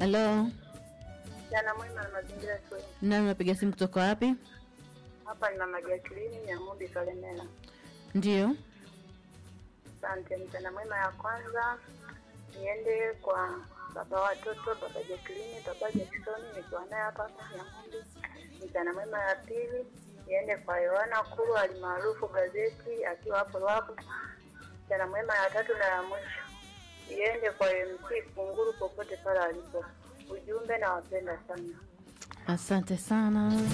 Halo, Jana mwema na mazingira shule. nani unapiga simu kutoka wapi? Hapa ni mama Jacqueline Nyamudi Kalemela. Ndio. Asante. Mchana mwema ya kwanza niende kwa baba watoto, baba Jacqueline, baba Jackson, nikiwa naye hapa hapa Nyamudi. Mchana mwema ya pili niende kwa Yohana Kuru alimaarufu gazeti akiwa hapo Ruabu. Mchana mwema ya tatu na ya mwisho iende kwa MC Kunguru popote pale alipo. Ujumbe na wapenda sana. Asante sana.